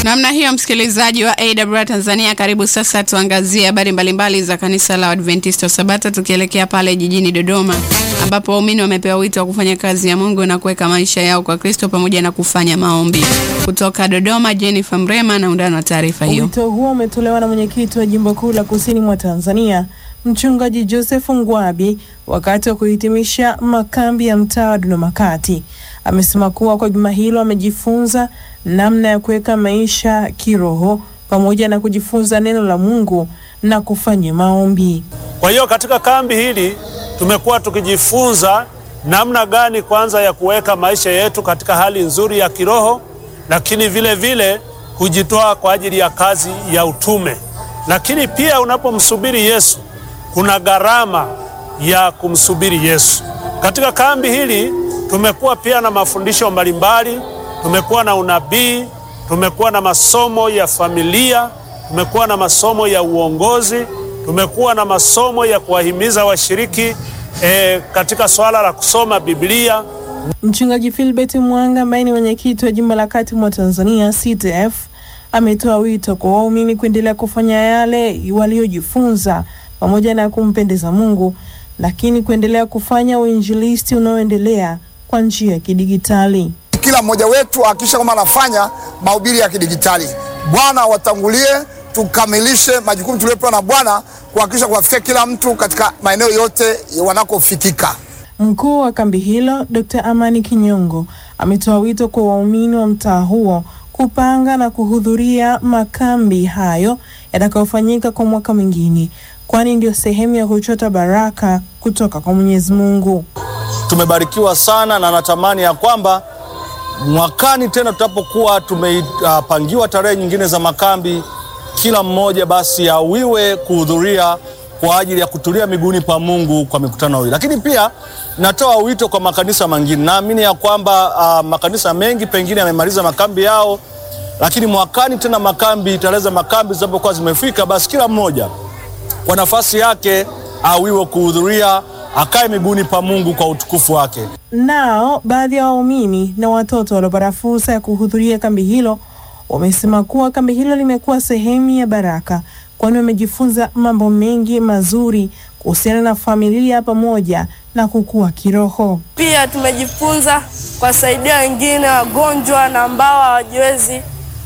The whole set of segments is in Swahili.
Namna hiyo, msikilizaji wa AWR Tanzania, karibu sasa tuangazie habari mbalimbali za kanisa la Adventista wa Sabato, tukielekea pale jijini Dodoma ambapo waumini wamepewa wito wa kufanya kazi ya Mungu na kuweka maisha yao kwa Kristo pamoja na kufanya maombi. Kutoka Dodoma, Jennifer Mrema na undani wa taarifa hiyo. Wito huo umetolewa na mwenyekiti wa jimbo kuu la kusini mwa Tanzania Mchungaji Joseph Ngwabi wakati wa kuhitimisha makambi ya mtaa wa Dodoma Kati. Amesema kuwa kwa juma hilo amejifunza namna ya kuweka maisha kiroho pamoja na kujifunza neno la Mungu na kufanya maombi. Kwa hiyo katika kambi hili tumekuwa tukijifunza namna gani kwanza ya kuweka maisha yetu katika hali nzuri ya kiroho, lakini vile vile kujitoa kwa ajili ya kazi ya utume. Lakini pia unapomsubiri Yesu kuna gharama ya kumsubiri Yesu. Katika kambi hili tumekuwa pia na mafundisho mbalimbali, tumekuwa na unabii, tumekuwa na masomo ya familia, tumekuwa na masomo ya uongozi, tumekuwa na masomo ya kuwahimiza washiriki e, katika swala la kusoma Biblia. Mchungaji Philbert Mwanga ambaye ni mwenyekiti wa jimbo la kati mwa Tanzania CTF ametoa wito kwa waumini kuendelea kufanya yale waliojifunza pamoja na kumpendeza Mungu, lakini kuendelea kufanya uinjilisti unaoendelea kwa njia ya kidigitali. Kila mmoja wetu ahakikisha kwamba anafanya mahubiri ya kidigitali. Bwana watangulie, tukamilishe majukumu tuliopewa na Bwana kuhakikisha kuwafikia kila mtu katika maeneo yote wanakofikika. Mkuu wa kambi hilo Dr. Amani Kinyongo ametoa wito kwa waumini wa mtaa huo kupanga na kuhudhuria makambi hayo yatakayofanyika kwa mwaka mwingine, kwani ndio sehemu ya kuchota baraka kutoka kwa Mwenyezi Mungu. Tumebarikiwa sana na natamani ya kwamba mwakani tena tutapokuwa tumepangiwa uh, tarehe nyingine za makambi, kila mmoja basi awiwe kuhudhuria kwa ajili ya kutulia miguuni pa Mungu kwa mikutano hii. Lakini pia natoa wito kwa makanisa mengine. Naamini ya kwamba uh, makanisa mengi pengine yamemaliza makambi yao, lakini mwakani tena makambi, tarehe za makambi zinapokuwa zimefika, basi kila mmoja kwa nafasi yake awiwe kuhudhuria, akae miguuni pa Mungu kwa utukufu wake. Nao baadhi ya waumini na watoto waliopata fursa ya kuhudhuria kambi hilo wamesema kuwa kambi hilo limekuwa sehemu ya baraka, kwani wamejifunza mambo mengi mazuri kuhusiana na familia pamoja na kukua kiroho. Pia tumejifunza kuwasaidia wengine wagonjwa na ambao hawajiwezi,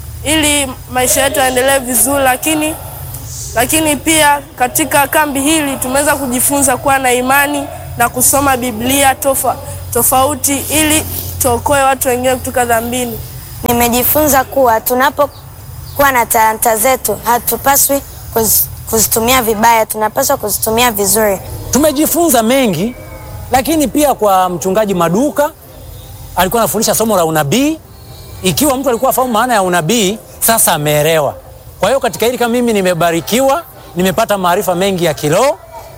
ili maisha yetu yaendelee vizuri, lakini lakini pia katika kambi hili tumeweza kujifunza kuwa na imani na kusoma Biblia tofa, tofauti ili tuokoe watu wengine kutoka dhambini. Nimejifunza kuwa tunapokuwa na talanta zetu hatupaswi kuz, kuzitumia vibaya, tunapaswa kuzitumia vizuri. Tumejifunza mengi, lakini pia kwa mchungaji Maduka alikuwa anafundisha somo la unabii. Ikiwa mtu alikuwa afahamu maana ya unabii, sasa ameelewa. Kwa hiyo katika hili kama mimi nimebarikiwa, nimepata maarifa mengi ya kiroho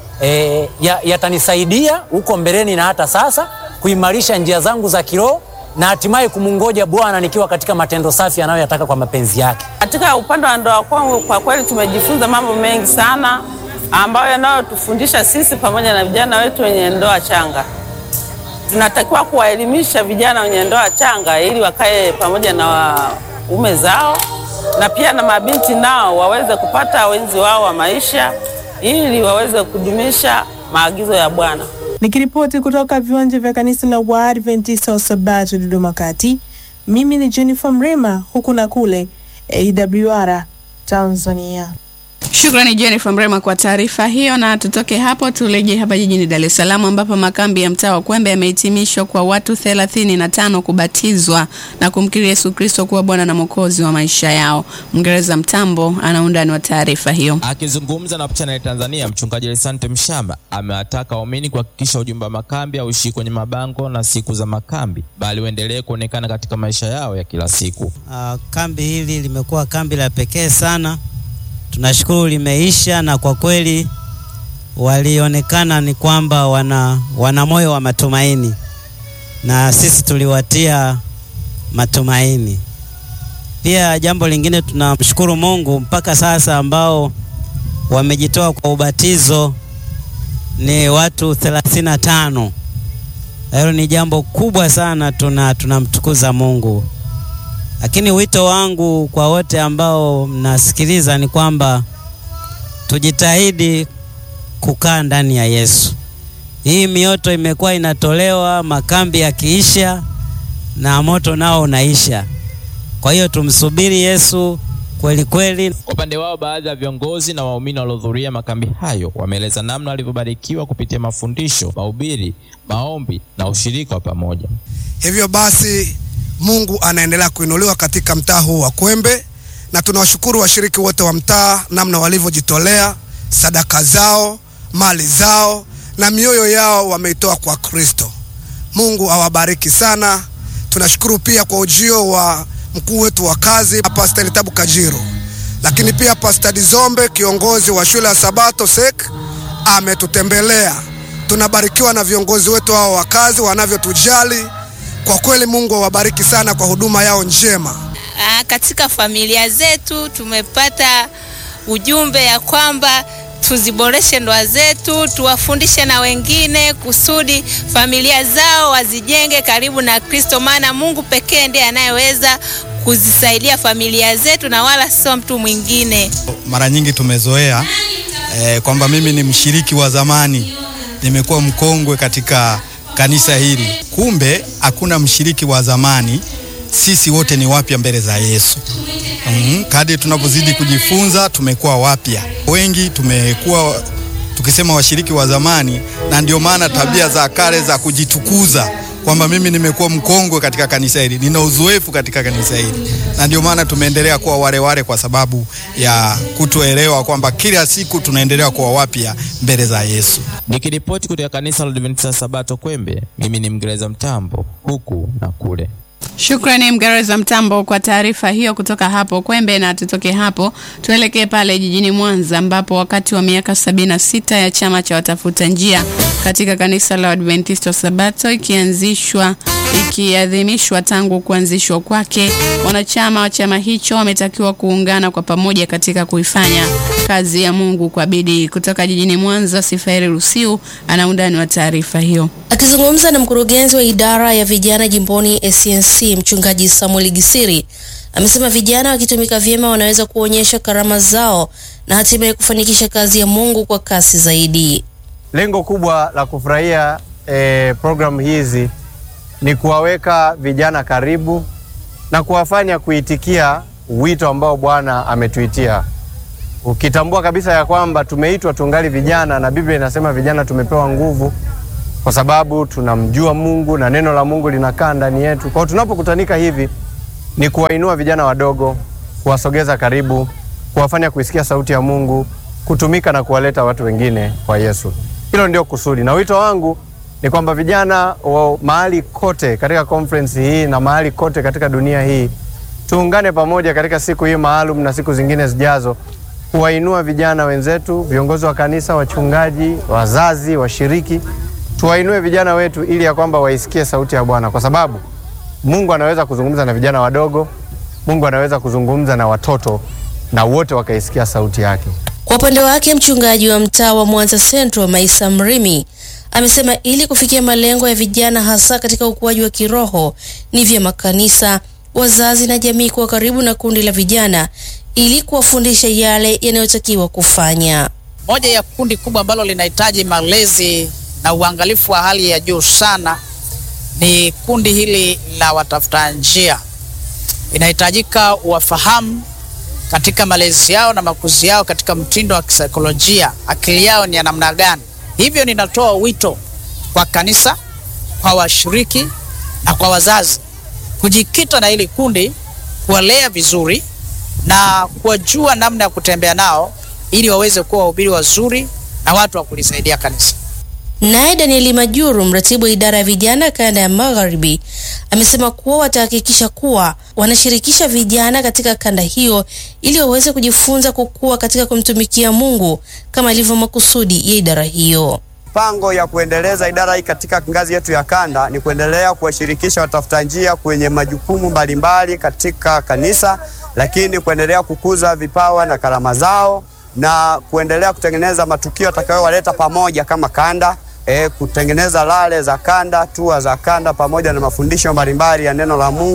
e, yatanisaidia ya huko mbeleni na hata sasa kuimarisha njia zangu za kiroho na hatimaye kumungoja Bwana nikiwa katika matendo safi anayoyataka kwa mapenzi yake. Katika upande wa ndoa kwangu, kwa kweli tumejifunza mambo mengi sana ambayo yanayotufundisha sisi pamoja na vijana wetu wenye ndoa changa. Tunatakiwa kuwaelimisha vijana wenye ndoa changa ili wakae pamoja na waume zao na pia na mabinti nao waweze kupata wenzi wao wa maisha ili waweze kudumisha maagizo ya Bwana. Nikiripoti kutoka viwanja vya kanisa la Waadventista wa Sabato Dodoma Kati, mimi ni Jennifer Mrema, huku na kule AWR Tanzania. Shukrani Jennifer Mrema kwa taarifa hiyo, na tutoke hapo turejee hapa jijini Dar es Salaam ambapo makambi ya mtaa wa Kwembe yamehitimishwa kwa watu thelathini na tano kubatizwa na kumkiri Yesu Kristo kuwa Bwana na Mwokozi wa maisha yao. Mngereza Mtambo ana undani wa taarifa hiyo. Akizungumza na Channel Tanzania, mchungaji Lesante Mshamba amewataka waumini kuhakikisha ujumbe wa makambi hauishii kwenye mabango na siku za makambi, bali uendelee kuonekana katika maisha yao ya kila siku. Uh, kambi hili limekuwa kambi la pekee sana tunashukuru limeisha, na kwa kweli walionekana ni kwamba wana, wana moyo wa matumaini, na sisi tuliwatia matumaini. Pia jambo lingine, tunamshukuru Mungu mpaka sasa ambao wamejitoa kwa ubatizo ni watu thelathini na tano. Hilo ni jambo kubwa sana, tuna tunamtukuza Mungu. Lakini wito wangu kwa wote ambao mnasikiliza ni kwamba tujitahidi kukaa ndani ya Yesu. Hii mioto imekuwa inatolewa makambi yakiisha na moto nao unaisha. Kwa hiyo tumsubiri Yesu kweli kweli. Kwa upande wao, baadhi ya viongozi na waumini waliohudhuria makambi hayo wameeleza namna walivyobarikiwa kupitia mafundisho, mahubiri, maombi na ushirika wa pamoja. Hivyo basi Mungu anaendelea kuinuliwa katika mtaa huu wa Kwembe, na tunawashukuru washiriki wote wa mtaa namna walivyojitolea, sadaka zao, mali zao na mioyo yao wameitoa kwa Kristo. Mungu awabariki sana. Tunashukuru pia kwa ujio wa mkuu wetu wa kazi Pastor Tabu Kajiro, lakini pia Pastor Dizombe kiongozi wa shule ya Sabato SEK ametutembelea. Tunabarikiwa na viongozi wetu hao wa kazi wanavyotujali. Kwa kweli Mungu awabariki sana kwa huduma yao njema. Aa, katika familia zetu tumepata ujumbe ya kwamba tuziboreshe ndoa zetu, tuwafundishe na wengine kusudi familia zao wazijenge karibu na Kristo, maana Mungu pekee ndiye anayeweza kuzisaidia familia zetu na wala sio mtu mwingine. Mara nyingi tumezoea eh, kwamba mimi ni mshiriki wa zamani, nimekuwa mkongwe katika kanisa hili. Kumbe hakuna mshiriki wa zamani, sisi wote ni wapya mbele za Yesu. Mm, kadri tunapozidi kujifunza tumekuwa wapya. Wengi tumekuwa tukisema washiriki wa zamani, na ndio maana tabia za kale za kujitukuza kwamba mimi nimekuwa mkongwe katika kanisa hili, nina uzoefu katika kanisa hili, na ndio maana tumeendelea kuwa wale wale, kwa sababu ya kutoelewa kwamba kila siku tunaendelea kuwa wapya mbele za Yesu. Nikiripoti kutoka kanisa la Adventista Sabato Kwembe, mimi ni Mngereza Mtambo, huku na kule. Shukrani Mgereza Mtambo kwa taarifa hiyo kutoka hapo Kwembe, na tutoke hapo tuelekee pale jijini Mwanza ambapo wakati wa miaka sabini na sita ya chama cha watafuta njia katika kanisa la Adventista Sabato ikianzishwa ikiadhimishwa tangu kuanzishwa kwake, wanachama wa chama hicho wametakiwa kuungana kwa pamoja katika kuifanya kazi ya Mungu kwa bidii. Kutoka jijini Mwanza, Sifairi Rusiu ana undani wa taarifa hiyo. Akizungumza na mkurugenzi wa idara ya vijana jimboni SNC mchungaji Samuel Gisiri amesema vijana wakitumika vyema wanaweza kuonyesha karama zao na hatimaye kufanikisha kazi ya Mungu kwa kasi zaidi. Lengo kubwa la kufurahia eh, programu hizi ni kuwaweka vijana karibu na kuwafanya kuitikia wito ambao Bwana ametuitia, ukitambua kabisa ya kwamba tumeitwa tungali vijana, na Biblia inasema vijana tumepewa nguvu kwa sababu tunamjua Mungu na neno la Mungu linakaa ndani yetu. Kwa hiyo tunapokutanika hivi ni kuwainua vijana wadogo, kuwasogeza karibu, kuwafanya kuisikia sauti ya Mungu, kutumika na kuwaleta watu wengine kwa Yesu. Hilo ndio kusudi, na wito wangu ni kwamba vijana wa mahali kote katika conference hii na mahali kote katika dunia hii tuungane pamoja katika siku hii maalum na siku zingine zijazo kuwainua vijana wenzetu, viongozi wa kanisa, wachungaji, wazazi, washiriki tuwainue vijana wetu ili ya kwamba waisikie sauti ya Bwana, kwa sababu Mungu anaweza kuzungumza na vijana wadogo, Mungu anaweza kuzungumza na watoto na wote wakaisikia sauti yake. Kwa upande wake mchungaji wa mtaa wa Mwanza Central Maisa Mrimi amesema ili kufikia malengo ya vijana hasa katika ukuaji wa kiroho ni vyema kanisa, wazazi na jamii kuwa karibu na kundi la vijana ili kuwafundisha yale yanayotakiwa kufanya. Moja ya kundi kubwa ambalo linahitaji malezi na uangalifu wa hali ya juu sana ni kundi hili la watafuta njia. Inahitajika wafahamu katika malezi yao na makuzi yao katika mtindo wa kisaikolojia, akili yao ni ya namna gani. Hivyo ninatoa wito kwa kanisa, kwa washiriki na kwa wazazi kujikita na hili kundi, kuwalea vizuri na kuwajua namna ya kutembea nao ili waweze kuwa wahubiri wazuri na watu wa kulisaidia kanisa. Naye Danieli Majuru, mratibu wa idara ya vijana kanda ya Magharibi, amesema kuwa watahakikisha kuwa wanashirikisha vijana katika kanda hiyo ili waweze kujifunza kukua katika kumtumikia Mungu kama ilivyo makusudi ya idara hiyo. Mipango ya kuendeleza idara hii katika ngazi yetu ya kanda ni kuendelea kuwashirikisha watafuta njia kwenye majukumu mbalimbali katika kanisa, lakini kuendelea kukuza vipawa na karama zao na kuendelea kutengeneza matukio yatakayowaleta pamoja kama kanda e, kutengeneza lale za kanda, tua za kanda, pamoja na mafundisho mbalimbali ya neno la Mungu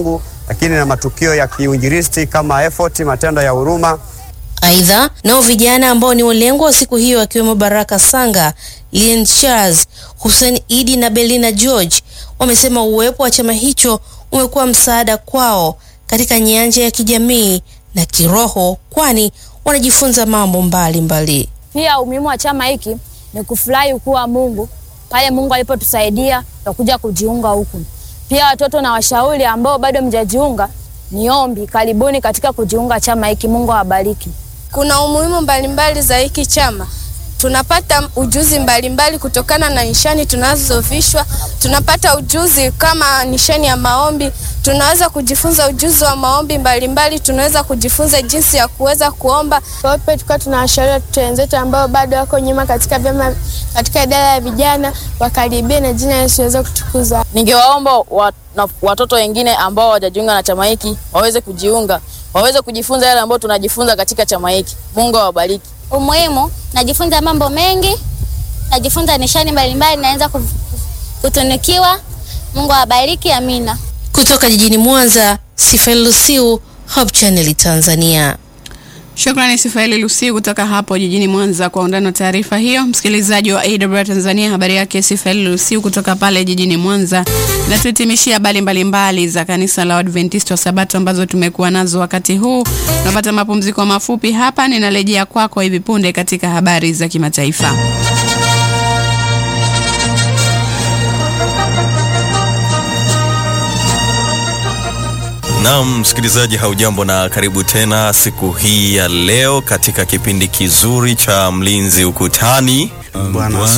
lakini na matukio ya kiuinjilisti kama effort, matendo ya huruma. Aidha, nao vijana ambao ni walengwa wa siku hiyo akiwemo Baraka Sanga, Lien Charles, Hussein Idi na Belina George wamesema uwepo wa chama hicho umekuwa msaada kwao katika nyanja ya kijamii na kiroho, kwani wanajifunza mambo mbalimbali. Pia umuhimu wa chama hiki ni kufurahi ukuu wa Mungu pale Mungu alipotusaidia tukakuja kujiunga huku. Pia watoto na washauri ambao bado mjajiunga, ni ombi karibuni katika kujiunga chama hiki. Mungu awabariki. Kuna umuhimu mbalimbali za hiki chama. Tunapata ujuzi mbalimbali mbali kutokana na nishani tunazovishwa. Tunapata ujuzi kama nishani ya maombi, tunaweza kujifunza ujuzi wa maombi mbalimbali mbali. Tunaweza kujifunza jinsi ya kuweza kuomba. Kwa hiyo pia tulikuwa tunawashauri watoto wenzetu ambao bado wako nyuma katika vyama, katika idara ya vijana wakaribie na jina Yesu waweze kutukuzwa. Ningewaomba wat, watoto wengine ambao hawajajiunga na chama hiki waweze kujiunga, waweze kujifunza yale ambayo tunajifunza katika chama hiki. Mungu awabariki. Umuhimu, najifunza mambo mengi, najifunza nishani mbalimbali, naweza kutunukiwa. Mungu awabariki, amina. Kutoka jijini Mwanza, Sifael Lusiu, Hope Channel Tanzania. Shukrani Sifaeli Lusi kutoka hapo jijini Mwanza kwa undani wa taarifa hiyo. Msikilizaji wa AWR Tanzania, habari yake Sifaeli Lusi kutoka pale jijini Mwanza. Na tuhitimishia habari mbalimbali za kanisa la Adventista wa Sabato ambazo tumekuwa nazo wakati huu. Tunapata mapumziko mafupi hapa, ninarejea kwako kwa hivi punde katika habari za kimataifa. Naam, msikilizaji, haujambo na karibu tena siku hii ya leo katika kipindi kizuri cha Mlinzi Ukutani. Bwana